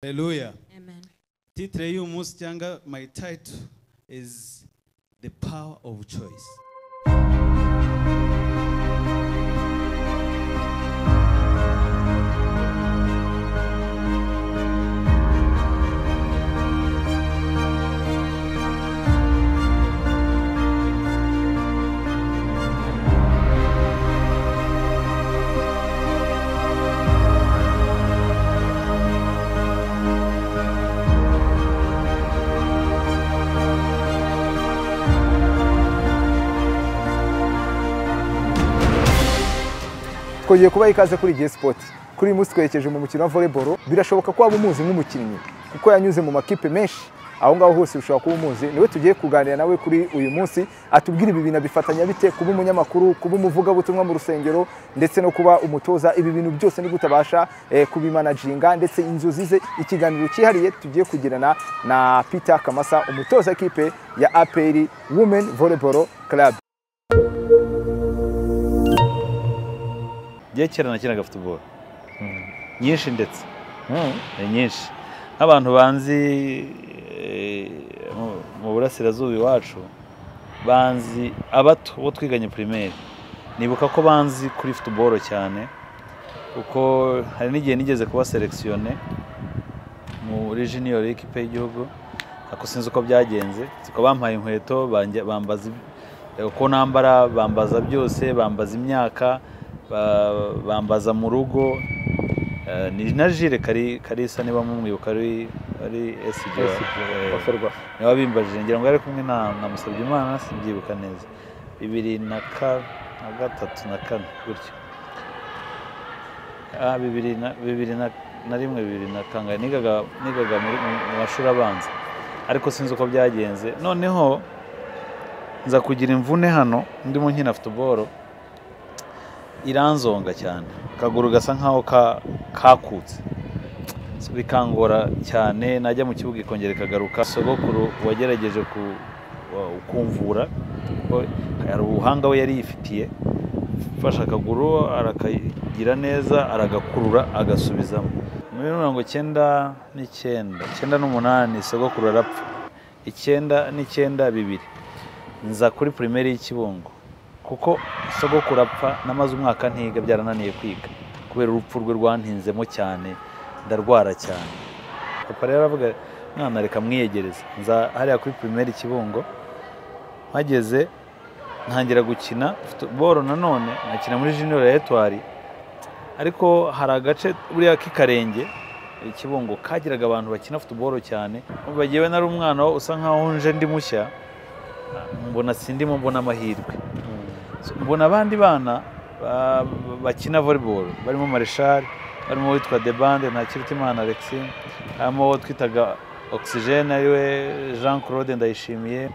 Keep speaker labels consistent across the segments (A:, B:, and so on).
A: Hallelujah.
B: Amen.
A: Titre y'umunsi cyangwa my title is the power of choice.
C: twongeye kubaha ikaze kuri igihe sipoti kuri uyu munsi twerekeje mu mukino wa voleboro birashoboka ko waba umuzi nk'umukinnyi kuko yanyuze mu makipe menshi aho ngaho hose ushobora kuba umuzi niwe tugiye kuganira nawe kuri uyu munsi atubwira ibi bintu abifatanya bite kuba umunyamakuru kuba umuvugabutumwa mu rusengero ndetse no kuba umutoza ibi bintu byose ni gute abasha eh, kubimanaginga ndetse inzozi ze ikiganiro cyihariye tugiye kugirana na peter kamasa umutoza kipe ya apr women volleyball club
D: njye kera nakinaga futuboro nyinshi ndetse ni nyinshi nk'abantu banzi eh, mu- mu burasirazuba iwacu banzi abato bo twiganye primaire nibuka ko banzi kuri futuboro cyane kuko hari n'igihe nigeze kuba selekisiyone muri junior ekipe y'igihugu ako sinzi uko byagenze siko bampaye inkweto banjya- bambaza ib- uko nambara bambaza byose bambaza imyaka ba- bambaza mu rugo Eh, ni na jire kari karisa niba mumwibuka ari ari SG niba bimbajije ngira ngo yari kumwe na na Musabyimana simbyibuka neza bibiri na ka na gatatu na kane gutyo ah bibiri na bibiri na na rimwe bibiri na kangahe nigaga nigaga muri mu- mu mashuri abanza ariko sinzi uko byagenze noneho nza kugira imvune hano ndimo nkina futuboro iranzonga cyane akaguru gasa nkaho ka- kakutse So, bikangora cyane najya mu kibuga ikongera ikagaruka sogokuru wagerageje ku- wa- kumvura kuko hari ubuhanga we yari yifitiye mfashe akaguru arakagira neza aragakurura agasubizamo muri mirongo icyenda n'icyenda icyenda n'umunani sogokuru arapfa icyenda n'icyenda bibiri nza kuri primaire y'ikibungo kuko sogokuru apfa namaze umwaka ntiga byarananiye kwiga kubera urupfu rwe rwantinzemo cyane ndarwara cyane papa rero aravuga mwana reka mwiyegereze nza hariya kuri primaire kibungo mpageze ntangira gukina boro nanone nkakina muri junior ya etwari ariko hari agace buriya k'ikarenge ikibungo kagiraga abantu bakina futuboro cyane umva jyewe nari umwana usa nkaho nje ndi mushya mbona sindimo mbona amahirwe So, mbona abandi bana ba- bakina volleyball barimo mareshal barimo uwitwa debande ntakirutimana alexine harimo uwo twitaga oxygene ariwe jean claude ndayishimiye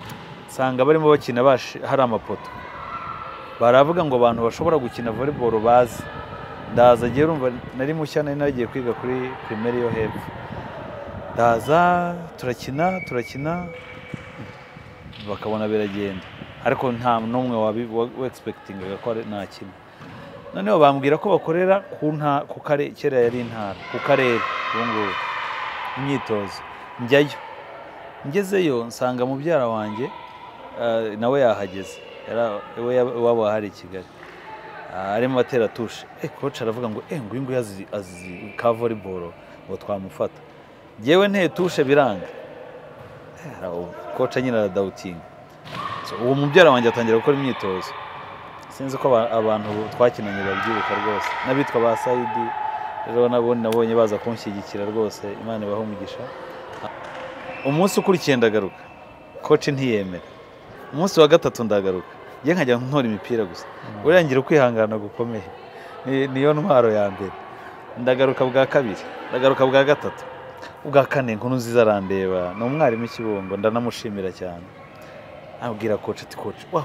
D: nsanga barimo bakina bashi- hari amapoto baravuga ngo abantu bashobora gukina volleyball bazi ndaza agiye urumva nari mushya nari nagiye kwiga kuri primaire yo hepfo ndaza turakina turakina bakabona biragenda ariko nta n'umwe wabi- wa wegispekitingaga ko ari- nakina noneho bambwira ko bakorera ku nta ku kare kera yari intara ku karere ubu ngubu imyitozo njyayo ngezeyo nsanga mubyara wanjye eh, nawe yahageze Yari- we yaba- iwabo ahari i kigali Ah, arimo atera tushe eh koci aravuga ngo eh nguyu nguyu azi azi ka volleyball ngo twamufata njyewe nteye tushe biranga Eh, ubu koci nyine aradawutinga So, uwo mubyara wanjye atangira gukora imyitozo sinzi ko aba- abantu twakinanye babyibuka rwose n'abitwa ba sayidi rero nabo nabonye baza kunshyigikira rwose imana ibahe umugisha umunsi ukurikiye ndagaruka koci ntiyemera umunsi wa gatatu ndagaruka njye nkajya ntora imipira gusa buriya ngira ukwihangana gukomeye Ni- niyo ntwaro ya mbere ndagaruka bwa kabiri ndagaruka bwa gatatu ubwa kane nkunu nziza arandeba ni umwarimu ikibungo ndanamushimira cyane abwira koci ati koci wa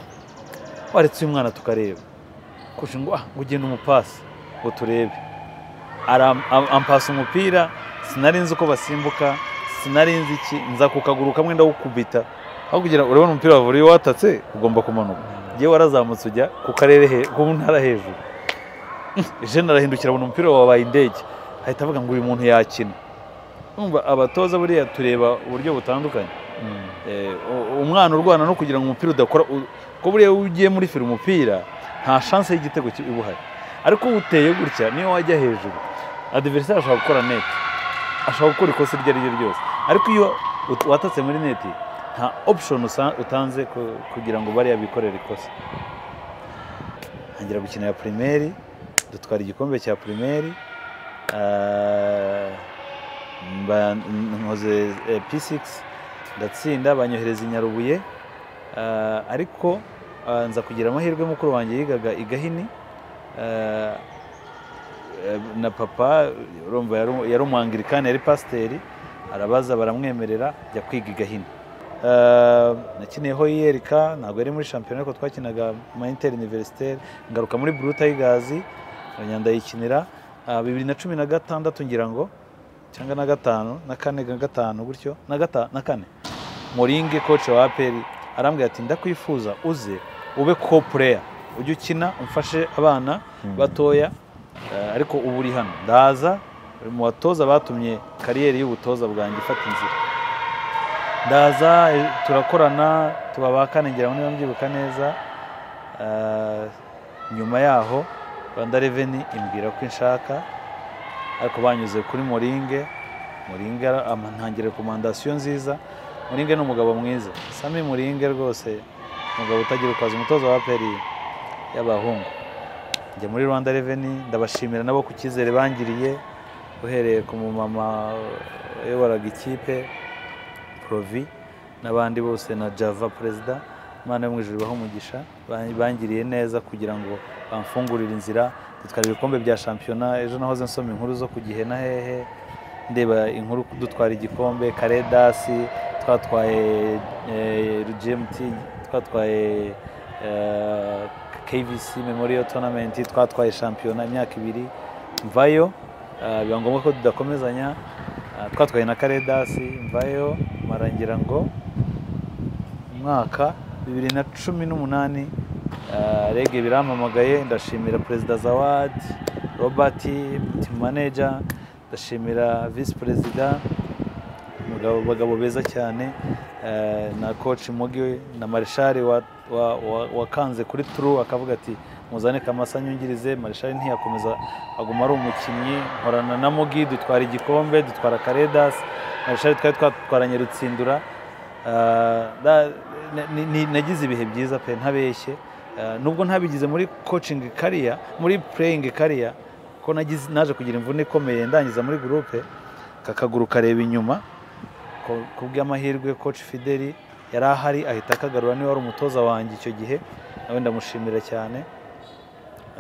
D: waretse uyu mwana tukareba koci ngo ah ngo ugenda umupasi ngo turebe Ara- am- ampasa umupira sinari nzi uko basimbuka sinari nzi iki nza ku kaguru kamwe ndawukubita aho kugira ngo urabona umupira wavuye watatse ugomba kumanuka ngewe warazamutse ujya ku karere he ku ntara hejuru jene arahindukira abona umupira wabaye indege ahita avuga ngo uyu muntu yakina Urumva abatoza buriya tureba uburyo butandukanye Eh, u- umwana urwana no kugira ngo umupira udakora u- ko buriya iyo ugiye muri fire umupira nta shanse y'igitego ki- iba uhari ariko uteye gutya niyo wajya hejuru adiveriseri ashobora gukora neti ashobora gukora ikosa iryo ari ryo ryose ariko iyo ut- watatse muri neti nta option usa- utanze ku- kugira ngo bariya bikorere ikosa ntangira gukina ya primaire dutwara igikombe cya primaire ah, mba nkoze eh, P6 ndatsinda banyohereza i Nyarubuye Ah, ariko ah, nza kugira amahirwe mukuru wanjye yigaga i Gahini Ah, eh, na papa urumva yari- yari umwangirikani yari pasiteri arabaza baramwemerera ajya kwiga i Gahini Ah, nakiniyeho yiyerika ntabwo yari muri shampiyona ariko twakinaga ma inter universitaire ngaruka muri blue tigers abanyanda yikinira Ah, bibiri na cumi na gatandatu ngira ngo cyangwa na gatanu na kane na gatanu gutyo na gata na kane muringe koce wa aperi arambwira ati ndakwifuza uze ube ko pureya ujye ukina umfashe abana batoya eh, ariko ubu uri hano ndaza uri mu batoza batumye kariyeri y'ubutoza bwanjye ifata inzira ndaza eh, turakorana tuba ba kane ngira ngo niba mbyibuka neza Eh, nyuma yaho rwanda reveni imbwira ko inshaka ariko banyuze kuri moringe moringe ara- ama- ntangira komandasiyo nziza moringe ni umugabo mwiza sami moringe rwose umugabo utagira ukaza umutoza wa peri y'abahungu njya muri rwanda reveni ndabashimira nabo ku cyizere bangiriye uhereye ku mumama wayoboraga ikipe provi n'abandi bose na java perezida imana yo mu ijuru ibahe umugisha Ban- bangiriye neza kugira ngo bamfungurire inzira dutwara ibikombe bya shampiyona ejo nahoze nsoma inkuru zo ku gihe na hehe ndeba inkuru dutwara igikombe karedasi twatwaye eh, gmt twatwaye eh, kvc memorial tournament twatwaye shampiyona imyaka ibiri mvayo eh, biba ngombwa ko tudakomezanya eh, twatwaye na karedasi mvayo marangira ngo umwaka bibiri na cumi n'umunani eh, rege birampamagaye ndashimira perezida zawad robert team manager ndashimira visi perezida abagabo- abagabo beza cyane eh, na coach mugi na marishari wakanze kuri turu akavuga ati muzane kamasa nyungirize marishari ntiyakomeza aguma ari umukinnyi nkorana na mugi dutwara igikombe dutwara karedas marishari twari twatwaranye rutsindura Eh, da- ni- ni- nagize ibihe byiza pe ntabeshye Eh, nubwo ntabigize muri coaching kariya muri playing kariya ko nagize naje kugira imvune ikomeye ndangiza muri groupe kakaguru kareba inyuma ko- kubw'amahirwe coach Fideli yari ahari ahita akagarura niba ari umutoza wanjye icyo gihe nawe ndamushimira cyane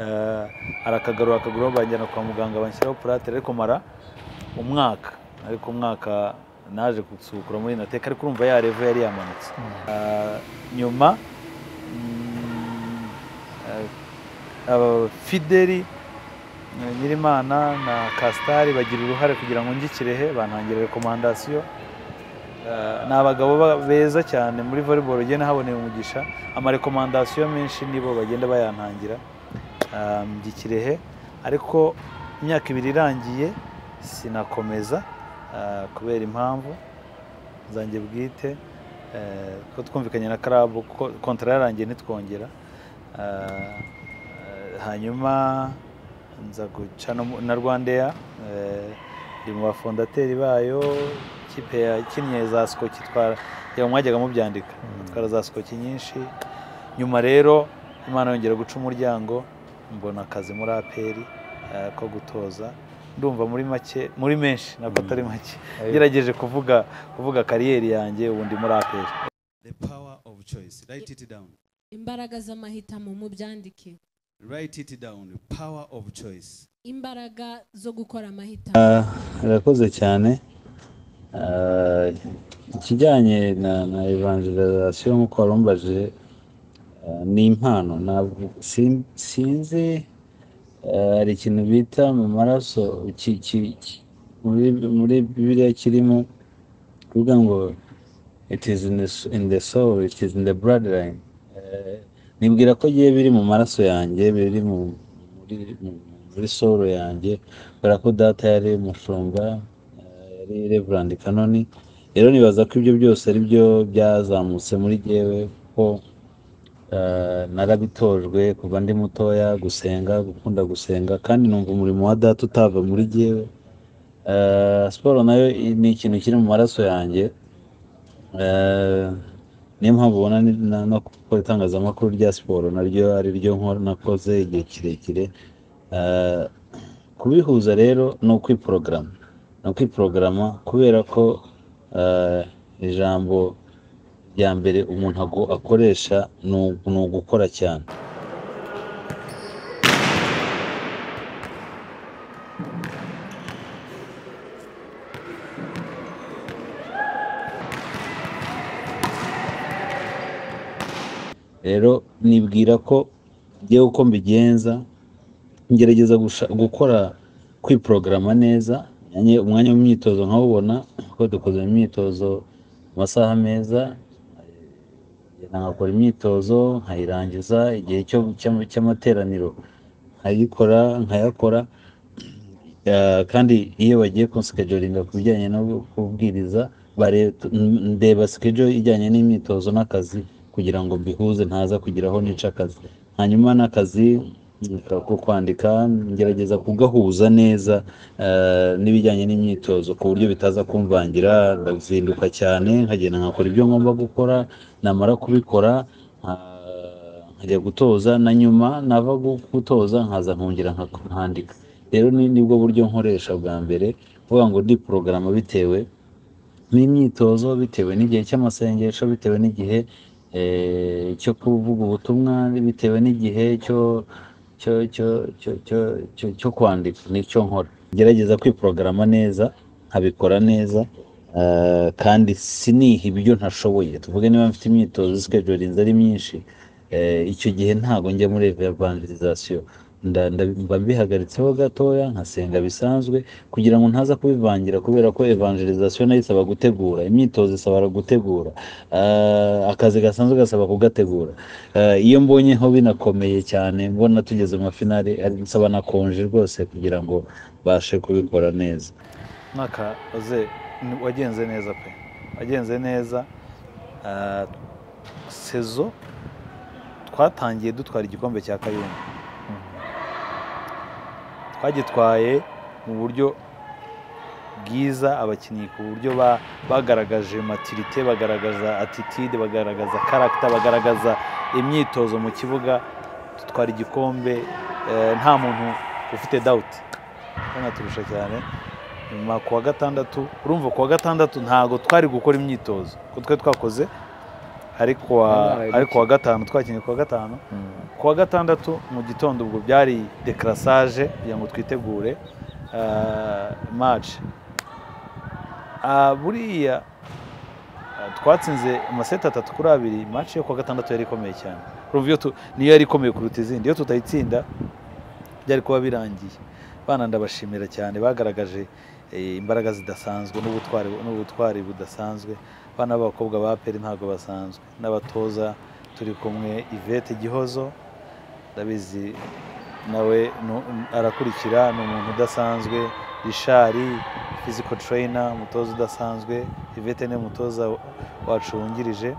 D: Eh, arakagarura akaguru banjyana kwa muganga banshyiraho puratere ariko mara umwaka ariko umwaka naje gusukura muri nateka ariko urumva ya revo yari yamanutse Eh, nyuma mm, eh, aba- Fideli eh, Nyirimana na Kastari bagira uruhare kugira ngo njye Kirehe bantangira rekomandasiyo Eh, ni abagabo ba- beza cyane muri volleyball ugenda haboneye umugisha amarekomandasiyo menshi nibo bagenda bayantangira eh, njya Kirehe ariko imyaka ibiri irangiye sinakomeza eh, kubera impamvu zanjye bwite eh, ko twumvikanye na karabu ko kontara yarangiye ntitwongera Eh, eh, hanyuma nza guca no mu- na rwandeya eh, ndi mu bafondateri bayo ikipe yakinnye za skoki twara yewe mwajyaga mubyandika twara za skoki nyinshi nyuma rero imana yongera guca umuryango mbona akazi muri aperi eh, ko gutoza ndumva muri make muri menshi ntabwo atari make ngerageje kuvuga kuvuga kariyeri yanjye ubu ndi muri aperi
A: The power of choice. Write it down.
B: imbaraga z'amahitamo mu byandike
A: Write it down. Power of choice.
B: imbaraga zo gukora amahitamo
E: arakoze cyane Ah, ikijyanye na na evangelizasiyo nk'uko warumbajije ah, ni impano ntabwo sin- sinzi ah, hari ikintu bita mu maraso ki- ki- ki- muri- muri bibiliya kirimo kuvuga ngo it is in the, s- in the soul it is in the bloodline Eh, nibwira ko giye biri mu maraso yanjye biri mu muri, mu- muri soro yanjye kubera ko data yari umushumba eh, yari ari reverand kanoni rero nibaza ko ibyo byose ari byo byazamutse muri jyewe ko eh, narabitojwe kuva ndi mutoya gusenga gukunda gusenga kandi numva umurimo wa data utava muri jyewe Eh, siporo nayo i- ni ikintu kiri mu maraso yanjye Eh, niyo mpamvu ubona ni- na- no gukora itangazamakuru rya siporo naryo ari ryo nkora nakoze igihe kirekire Eh, kubihuza rero ni ukwiporogaramu ni ukwiporogaramu kubera ko eh, ijambo rya mbere umuntu ago- akoresha ni u- ni ugukora cyane rero nibwira ko ngewe uko mbigenza ngerageza gusha- gukora kwiporogaramu neza nanjye umwanya w'imyitozo nkawubona kuko dukoze imyitozo mu masaha meza ngenda nkakora imyitozo nkayirangiza igihe cyo cy'am- cy'amateraniro nkayikora nkayakora Eh, kandi iyo bagiye kunsikejoringa ku bijyanye no kubwiriza bare- n- ndeba sikejo ijyanye n'imyitozo n'akazi kugira ngo mbihuze ntaza kugeraho nica akazi hanyuma n'akazi mm, ko kwandika ngerageza kugahuza neza eh, n'ibijyanye n'imyitozo ku buryo bitaza kumvangira ndazinduka cyane nkagenda nkakora ibyo ngomba gukora namara kubikora ah, nkajya gutoza na nyuma nava gu- gutoza nkaza nkongera nka- nkandika rero ni nibwo buryo nkoresha bwa mbere kuvuga ngo ndi porogaramu bitewe n'imyitozo bitewe n'igihe cy'amasengesho bitewe n'igihe eh, cyo kuvuga ubutumwa bitewe n'igihe cyo cyo cyo cyo cyo cyo- cyo kwandika nicyo nkora gerageza kwiporogaramu neza nkabikora neza eh, kandi siniha ibyo ntashoboye tuvuge niba mfite imyitozo isikejorinze ari myinshi eh, icyo gihe ntabwo njya muri evangelizasiyo nda- nda- mba mbihagaritseho gatoya nkasenga bisanzwe kugira ngo ntaza kubivangira kubera ko evangelizasiyo nayo isaba gutegura imyitozo isaba gutegura eh, akazi gasanzwe gasaba kugategura Eh, iyo mbonye ho binakomeye cyane mbona tugeze mu mafinari ari nsaba nakonje rwose kugira ngo mbashe kubikora neza
D: mwaka uze ni- wagenze neza pe wagenze neza Ah, sezo twatangiye dutwara igikombe cya kayumba twagitwaye mu buryo bwiza abakinnyi ku buryo ba- bagaragaje matirite bagaragaza atitide bagaragaza karagita bagaragaza imyitozo mu kibuga dutwara igikombe eh, nta muntu ufite dawuti banaturusha cyane nyuma ku wa gatandatu urumva ku wa gatandatu ntabwo twari gukora imyitozo kuko twari twakoze ariko
C: Wabaye
D: ariko wa gatanu twakinnye ku wa gatanu ku wa gatandatu mu gitondo ubwo byari dekarasage kugira ngo twitegure ah, match Ah, buriya ah, twatsinze amaseti atatu kuri abiri match yo ku wa gatandatu yari ikomeye cyane urumva iyo tu- niyo yari ikomeye kuruta izindi iyo tutayitsinda byari kuba birangiye bana ndabashimira cyane bagaragaje eh, imbaraga zidasanzwe n'ubutwari n'ubutwari budasanzwe abana b'abakobwa ba peri ntabwo basanzwe n'abatoza turi kumwe ivete gihozo ndabizi nawe nu- arakurikira ni umuntu udasanzwe rishari fiziko tureyina umutoza udasanzwe ivete ni umutoza wacu wungirije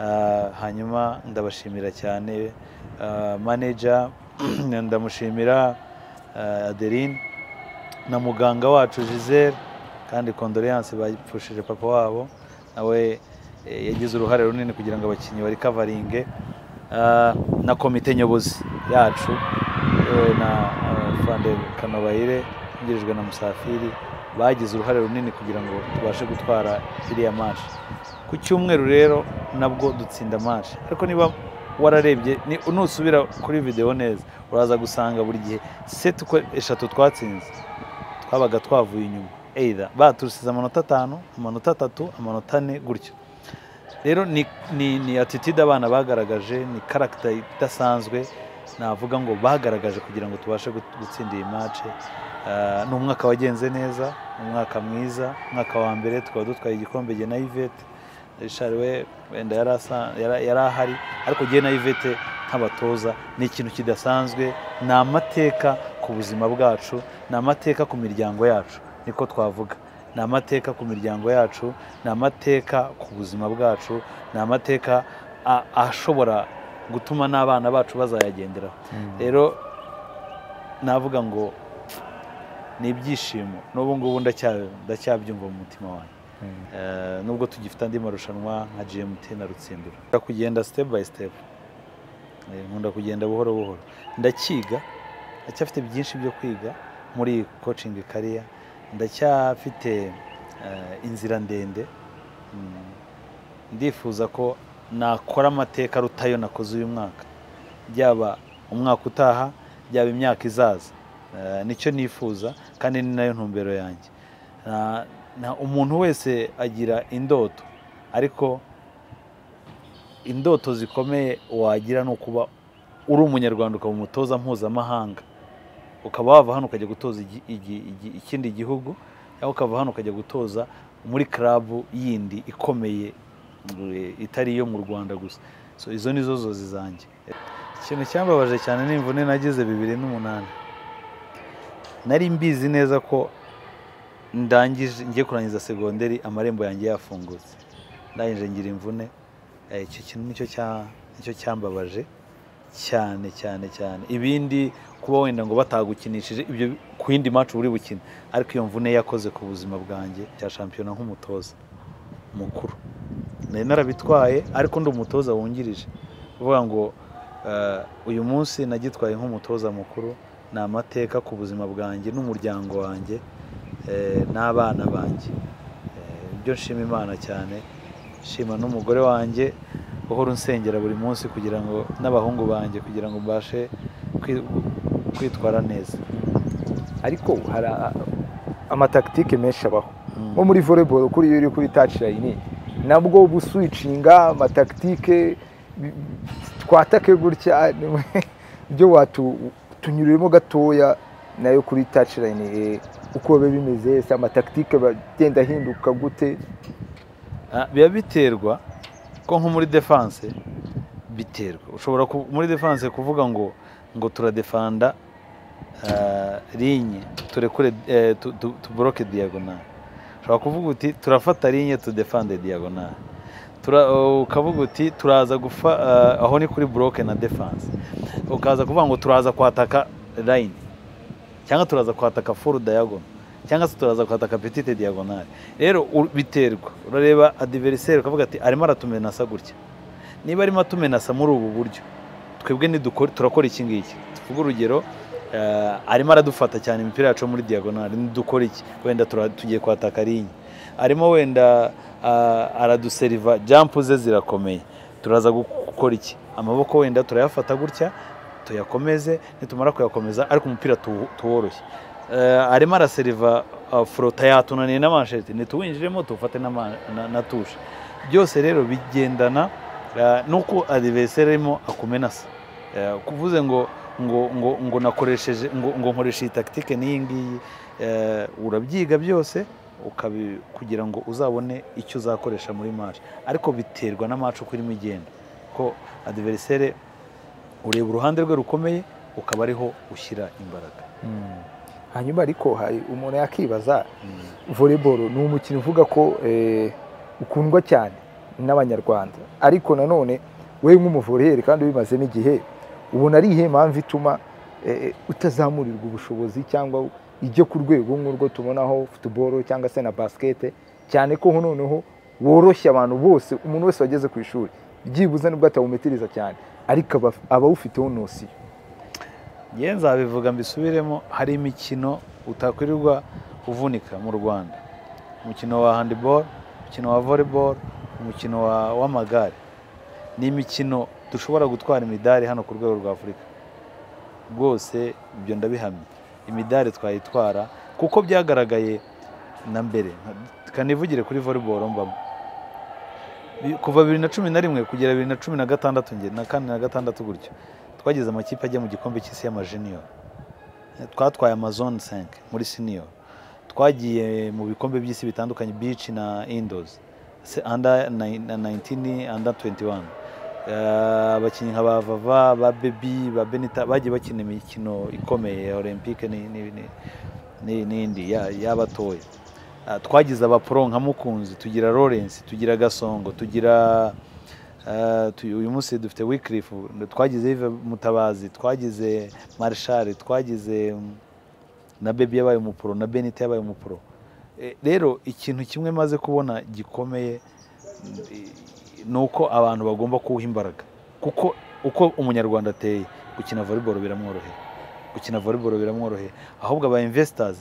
D: Ah, hanyuma ndabashimira cyane Ah, maneja ndamushimira ah, adeline na muganga wacu gisele kandi kondoleyanse bapfushije papa wabo nawe eh, yagize uruhare runini kugira ngo abakinnyi barikavaringe Ah, na komite nyobozi yacu eh, na fande kanabayire ungirijwe na musafiri bagize uruhare runini kugira ngo tubashe gutwara iriya mashi ku cyumweru rero nabwo dutsinda mashi ariko niba wararebye ni- nusubira kuri videwo neza uraza gusanga buri gihe seti uko eshatu twatsinze twabaga twavuye inyuma either baturusize amanota atanu amanota atatu amanota ane gutyo rero ni, ni, ni attitude abana bagaragaje ni karagita idasanzwe navuga ngo bagaragaje kugira ngo tubashe gut- gutsinda iyi mace Ah, ni umwaka wagenze neza ni umwaka mwiza umwaka wa mbere tukaba dutwaye igikombe jye na ivete Richard we wenda yari asa- yari- yari ahari ariko jye na ivete nk'abatoza ni ikintu kidasanzwe ni amateka ku buzima bwacu ni amateka ku miryango yacu niko twavuga ni amateka ku miryango yacu ni amateka ku buzima bwacu ni amateka a- ashobora gutuma n'abana bacu bazayagenderaho rero navuga ngo ni ibyishimo n'ubu ngubu ndacya- ndacyabyumva mu mutima wanjye Eh, nubwo tugifite andi marushanwa nka gmt na rutsindura Nkunda kugenda step by step Eh, nkunda kugenda buhoro buhoro ndakiga ndacyafite byinshi byo kwiga muri iyi coaching kariya ndacyafite eh, inzira ndende Mm. ndifuza ko nakora amateka aruta ayo nakoze uyu mwaka byaba umwaka utaha byaba imyaka izaza Eh, nicyo nifuza kandi ni nayo ntumbero yanjye Na- na- umuntu wese agira indoto ariko indoto zikomeye wagira ni ukuba uri umunyarwanda ukaba umutoza mpuzamahanga ukaba wava hano ukajya gutoza igi- igi- igi- ikindi gihugu cyangwa ukava hano ukajya gutoza muri karabu yindi ikomeye eh, itari iyo mu rwanda gusa so izo ni zo zozi zanjye ikintu cyambabaje cyane ni imvune nagize bibiri n'umunani nari mbizi neza ko ndangije ngiye kurangiza segonderi amarembo yanjye yafungutse ndangije ngira imvune Eh, icyo kintu nicyo cya- nicyo cyambabaje cyane cyane cyane ibindi kuba wenda ngo batagukinishije ibyo ku yindi match uri bukine ariko iyo mvune yakoze ku buzima bwanjye cya shampiyona nk'umutoza mukuru nari narabitwaye ariko ndi umutoza wungirije uvuga ngo eh, uyu munsi nagitwaye nk'umutoza mukuru ni amateka ku buzima bwanjye n'umuryango wanjye eh, n'abana banjye Eh, ibyo nshima imana cyane nshima n'umugore wanjye uhora unsengera buri munsi kugira ngo n'abahungu banjye kugira ngo mbashe kwi- kwitwara neza
C: ariko hari a- amatakitike menshi abaho nko muri volleyball kuri iyo uri kuri touch line nabwo uba uswicinga amatakitike bi- twatake gutya byo watunyuriremo gatoya nayo kuri touch line eh, uko biba bimeze se amatakitike aba agenda ahinduka gute
D: Ah, biba biterwa ko nko muri defense biterwa ushobora ku- muri defense kuvuga ngo ngo turadefanda ah, linye turekure eh, tu- tu- tuboroke diagonal ushobora kuvuga uti turafata linye tudefande diagonal Tura- ukavuga uti turaza gufa ah, aho ni kuri broke na defense ukaza kuvuga ngo turaza kwataka line cyangwa turaza kwataka full diagonal cyangwa se turaza kwataka petite diagonal rero u- biterwa urareba adiveriseri ukavuga ati arimo aratumenasa gutya niba arimo atumenasa muri ubu buryo twebwe nidukora turakora iki ngiki tuvuge urugero eh, arimo aradufata cyane imipira yacu muri diagonal dukora iki wenda tura- tugiye kwataka rinye arimo wenda ah, araduseriva jampu ze zirakomeye turaza gu- gukora iki amaboko wenda turayafata gutya tuyakomeze nitumara kuyakomeza ariko umupira tuwo- tuworoshye Eh, arimo araseriva ah, forota yatunaniye na manshete ntituwinjiremo tuwufate na ma- na- na tushe byose rero bigendana eh, n'uko adiveseri arimo akumenasa Eh, kuvuze ngo ngo ngo ngo nakoresheje ngo ngo nkoresha iyi takitike n'iyi ngiyi eh, urabyiga byose ukabi kugira ngo uzabone icyo uzakoresha muri match ariko biterwa na match uko irimo igenda ko adiveseri ureba uruhande rwe rukomeye ukaba ariho ushyira imbaraga
C: hanyuma ariko hari umuntu yakibaza volleyball ni umukino uvuga ko eh, ukundwa cyane n'abanyarwanda ariko nanone we nk'umuvoreyeri kandi ubimaze n'igihe ubona ari iyihe mpamvu ituma eh, utazamurirwa ubushobozi cyangwa ijya ku rwego nk'urwo tubonaho futuboro cyangwa se na basikete cyane ko noneho woroshya abantu bose umuntu wese wageze ku ishuri byibuze nubwo atawumitiriza cyane ariko aba- abawufiteho nosiyo
D: ngewe nzabivuga mbisubiremo hari imikino utakwirirwa uvunika mu rwanda umukino wa handiboro umukino wa voleboro umukino wa- w'amagare ni imikino dushobora gutwara imidari hano ku rwego rwa afurika rwose ibyo ndabihamya imidari twayitwara kuko byagaragaye na mbere kanivugire kuri voleboro mbamo Bi- kuva bibiri na cumi na rimwe kugera bibiri na cumi na gatandatu nge na kane na gatandatu gutyo twagize amakipe ajya mu gikombe cy'isi y'amajeniyo twatwaye amazone 5 muri senior twagiye mu bikombe by'isi bitandukanye beach na indoors Se- under nine- na 19 under 21 Eh, abakinnyi nka ba vava ba bebi ba benita bagiye bakina imikino ikomeye ya olympique ni- ni- ni- ni- n'indi ya- y'abatoya Ah, twagize abaporo nka mukunzi tugira lawrence tugira gasongo tugira ah, tu- uyu munsi dufite wikirifu twagize Yves mutabazi twagize marishari twagize mm, na bebi yabaye umuporo na benite yabaye umuporo Eh, rero ikintu kimwe maze kubona gikomeye mm, i- ni uko abantu bagomba kuwuha imbaraga kuko uko umunyarwanda ateye gukina volleyball biramworohera gukina volleyball biramworohera ahubwo aba investors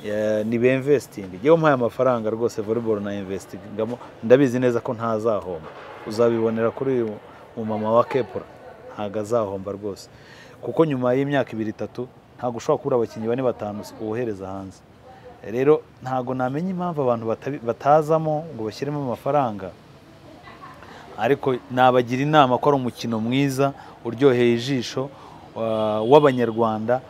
D: eh, ni bemvesitingi yewe mpaye amafaranga rwose volleyball na investingamo ndabizi neza ko ntazahomba uzabibonera kuri uyu mu mama wa kepura ntabwo azahomba rwose kuko nyuma y'imyaka ibiri itatu ntabwo ushobora kubura abakinnyi bane batanu uwohereza hanze rero ntabwo namenya impamvu abantu batabi- batazamo ngo bashyiremo amafaranga ariko nabagira inama ko ari umukino mwiza uryoheye ijisho wa- w'abanyarwanda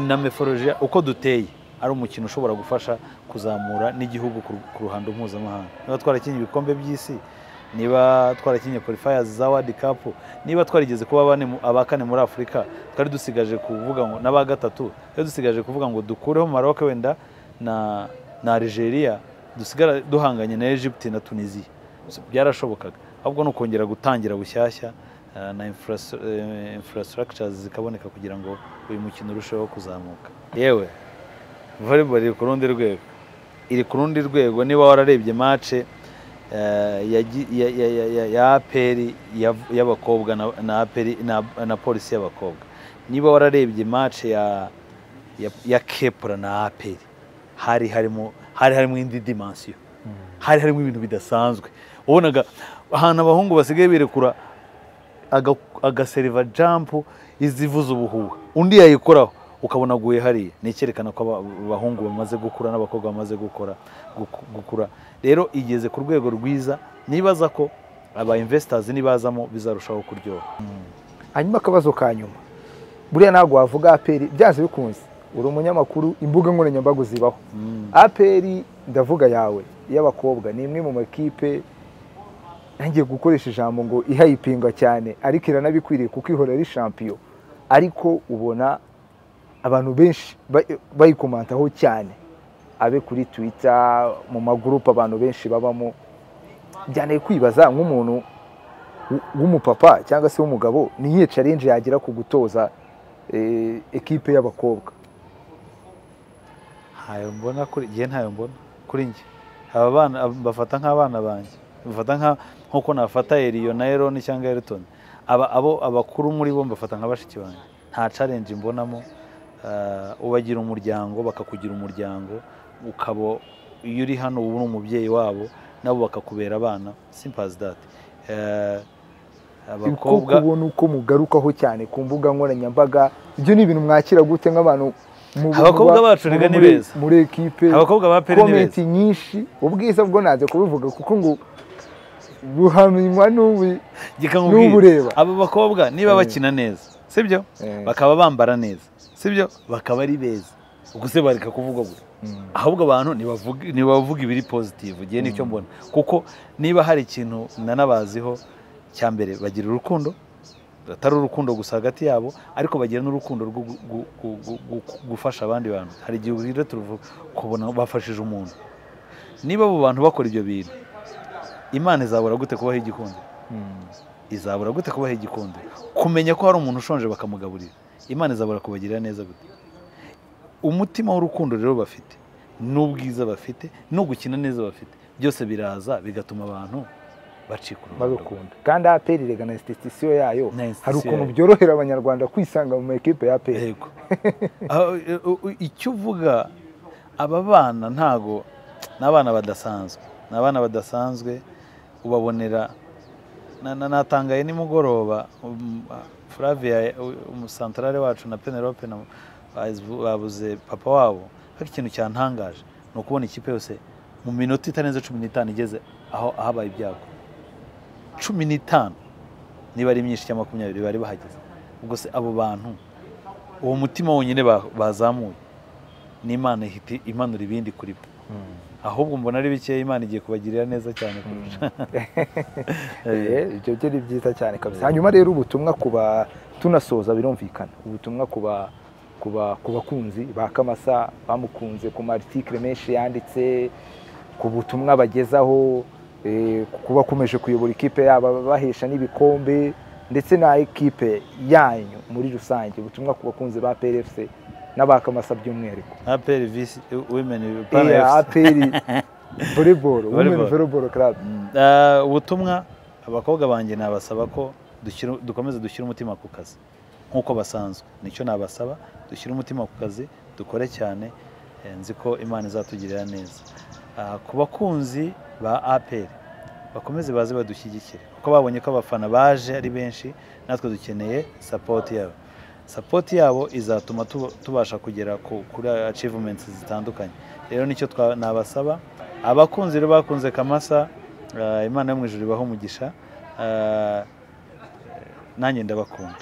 D: na meforoje uko duteye ari umukino ushobora gufasha kuzamura n'igihugu ku ru- ku ruhando mpuzamahanga niba twarakinye ibikombe by'isi niba twarakinye qualifiers za world cup niba twarigeze kuba abane mu- aba kane muri afurika twari dusigaje kuvuga ngo n'aba gatatu twari dusigaje kuvuga ngo dukureho maroc wenda na na algeria dusigara duhanganye na egypt na tunisia So, byarashobokaga ahubwo ni ukongera gutangira bushyashya eh, na infras- eh, infrastructures zikaboneka kugira ngo uyu mukino urusheho kuzamuka yewe volleyball iri ku rundi rwego iri ku rundi rwego niba wararebye mace ya aperi y'abakobwa na- na APR na- na polisi y'abakobwa niba wararebye mace ya ya- ya kepura na aperi hari harimo hari harimo indi dimansiyo hari harimo ibintu bidasanzwe wabonaga ahantu abahungu basigaye birekura aga- agaseriva jampu izivuza ubuhuha undi yayikoraho ukabona aguye hariya ni icyerekana ko aba- abahungu bamaze gukura n'abakobwa bamaze gukora guku- gukura rero igeze ku rwego rwiza nibaza ko aba investors nibazamo bizarushaho kuryoha
C: hanyuma akabazo ka nyuma buriya ntabwo wavuga aperi byanze bikunze uri umunyamakuru imbuga nkoranyambaga zibaho aperi ndavuga yawe y'abakobwa ni imwe mu makipe ntangiye gukoresha ijambo ngo ihayipinga cyane ariko iranabikwiriye kuko ihora ari shampiyo ariko ubona abantu benshi ba- bayikomantaho cyane abe kuri twita mu magurupe abantu benshi babamo byaneye kwibaza nk'umuntu w- w'umupapa cyangwa se w'umugabo ni iyihe challenge yagira ku gutoza eh, ekipe y'abakobwa
D: ntayo mbona kuri njye ntayo mbona kuri njye aba bana ab- mbafata nk'abana banjye mbafata nka nk'uko nafata eriyo na eroni cyangwa eritoni aba abo abakuru muri bo mbafata nka bashiki banjye nta challenge mbonamo Ah, ubagira umuryango bakakugira umuryango ukaba iyo uri hano uba uri umubyeyi wabo nabo bakakubera abana simple as that Eh,
C: kuko
D: abakobwa
C: ubona uko mugarukaho cyane ku mbuga nkoranyambaga ibyo ni ibintu mwakira gute nk'abantu mu-
D: Abakobwa
C: muba-
D: bacu rega
C: muba
D: ni
C: muri-
D: beza.
C: muri ekipe
D: abakobwa ba peri ni beza
C: komenti nyinshi ubwiza bwo ntabwo kubivuga kuko ngo buhamenywa n'ubu
D: Gikangubwira.
C: n'ubureba.
D: aba bakobwa niba bakina neza sibyo
C: Eh.
D: bakaba bambara neza sibyo bakaba ari beza ubwo se bareka kuvuga gutya ahubwo abantu nibavuge nibavuga ibiri positive igihe nicyo mbona kuko niba hari ikintu nanabaziho cya mbere bagira urukundo atari urukundo gusa hagati yabo ariko bagira n'urukundo rwo gu- gu- gu- gu- gu- gufasha abandi bantu hari igihe ubwira turuvuga kubona bafashije umuntu niba abo bantu bakora ibyo bintu imana izabura gute kubaho igikundiro izabura gute kubaha igikundiro kumenya ko hari umuntu ushonje bakamugaburira imana izabura kubagirira neza gute umutima w'urukundo rero bafite n'ubwiza bafite no gukina neza bafite byose biraza bigatuma abantu bacika urugendo
C: babikunda kandi aperi rega na institusiyo yayo
D: Na institution
C: hari ukuntu
D: yayo.
C: byorohera abanyarwanda kwisanga mu makipe ya aperi
D: yego Ah, eh, eh, icyo uvuga aba bana ntago ni abana badasanzwe ni abana badasanzwe ubabonera na- na- natangaye nimugoroba um, ah, Flavia eh, u- umusantarare wacu na Penelope na bazibu- babuze papa wabo ariko ikintu cyantangaje ni ukubona ikipe yose mu minota itarenze cumi n'itanu igeze aho ahabaye ibyago cumi n'itanu niba ari myinshi cyangwa makumyabiri bari bahageze ubwo se abo bantu uwo mutima wonyine ba- bazamuye ni imana ihita imanura ibindi kuri bo ahubwo mbona ari bikeya imana igiye kubagirira neza cyane kurusha Eh,
C: Eh, ibyo byo ni byiza cyane kabisa hanyuma rero ubutumwa ku ba tunasoza birumvikana ubutumwa ku ba ku ba- ku bakunzi ba kamasa bamukunze ku martikire menshi yanditse ku butumwa bagezaho eh, ku kuba akomeje kuyobora ikipe yabo bahesha n'ibikombe ndetse na ekipe yanyu muri rusange ubutumwa ku bakunzi ba PRFC n'abakamasa by'umwihariko
D: aperi visi wimeni
C: Eh, APR volleyball women
D: Volleyball.
C: volleyball club
D: Eh, ubutumwa abakobwa banjye nabasaba ko dushyira- dukomeza dushyire umutima ku kazi nk'uko basanzwe nicyo nabasaba dushyire umutima ku kazi dukore cyane eh, nzi ko imana izatugirira neza Ah, ku bakunzi ba aperi bakomeze baze badushyigikire kuko babonye ko abafana baje ari benshi natwe dukeneye sapoti yabo sapoti yabo izatuma tuba- tubasha kugera ku- kuri achievements zitandukanye rero nicyo twa- nabasaba abakunzi rero bakunze kamasa Ah, imana yo mu ijuru ibaha umugisha Ah, nanjye ndabakunda